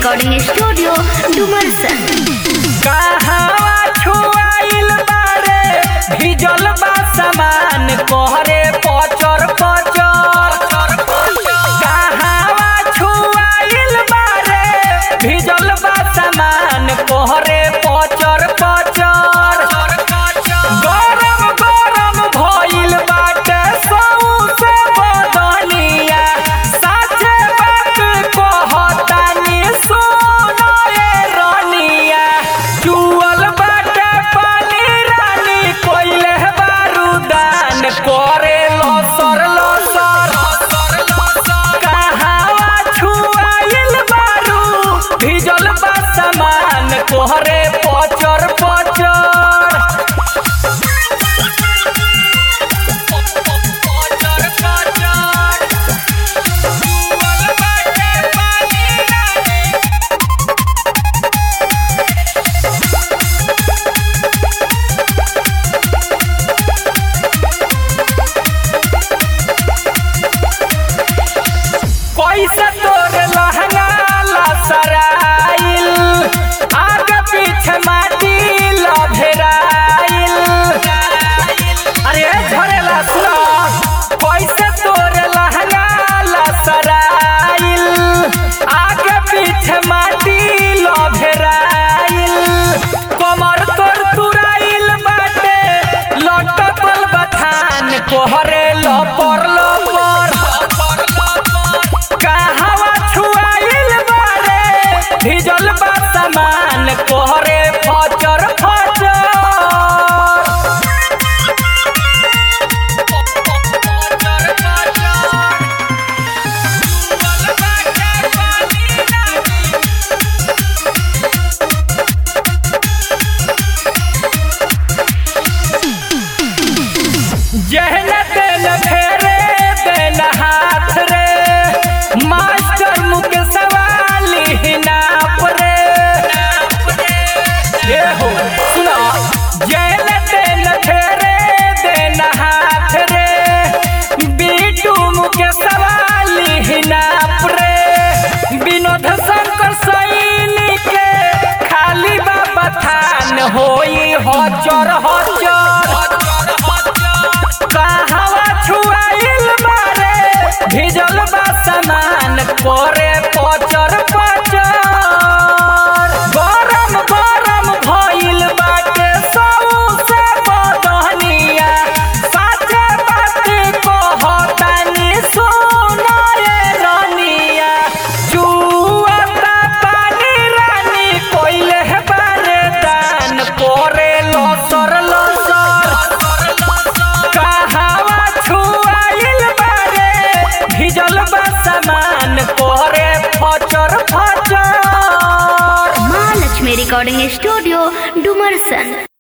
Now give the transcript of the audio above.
recording studio Dumarsan कहवा छुआइल बारे भिजल बा सामान कोहरे पचर पचर कहवा छुआइल बारे भिजल बा सामान कोहरे पचर पचर गरम गरम भइल बाटे सौसे बदनिया साचे बात कहतानी सुनो रे रनिया चुअल बाटे पानी रानी कोइले बारूदान करे लसर लसर कहवा छुआइल बारू भिजल बा सामान कोहरे पचर पचर पैसा तोर लहंगा लसराइल आगे पीछे माटी लभेराइल अरे झरेला सुनो पैसा तोर लहंगा लसराइल आगे पीछे माटी लभेराइल कमर तोर तुराइल बाटे लटकल बथान कोहरे लपर लपर कहवा छुआइल बारे भिजल बा सामान कोहरे फचर फचर जहन तेल फेरे बेल हाथ रे मास्टर मुख सवाली नाप रे ये हो सुनो जहन तेल फेरे बेल हाथ रे बीटू मुख सवाली नाप रे विनोद शंकर सैनी के खाली बाबा थान होई हजर हजर कहवा छुआइल बारे भिजल बा सामान करे पचर पचर गरम गरम भइल बाटे सौसे बदनिया साचे बात कहतानी सुनो रे रनिया जुआता पानी रानी कोइले बारे दान करे लसर लसर कहवा छुआइल बारे भिजल बा सामान कोहरे फचर फचर महालक्ष्मी रिकॉर्डिंग स्टूडियो डुमरसन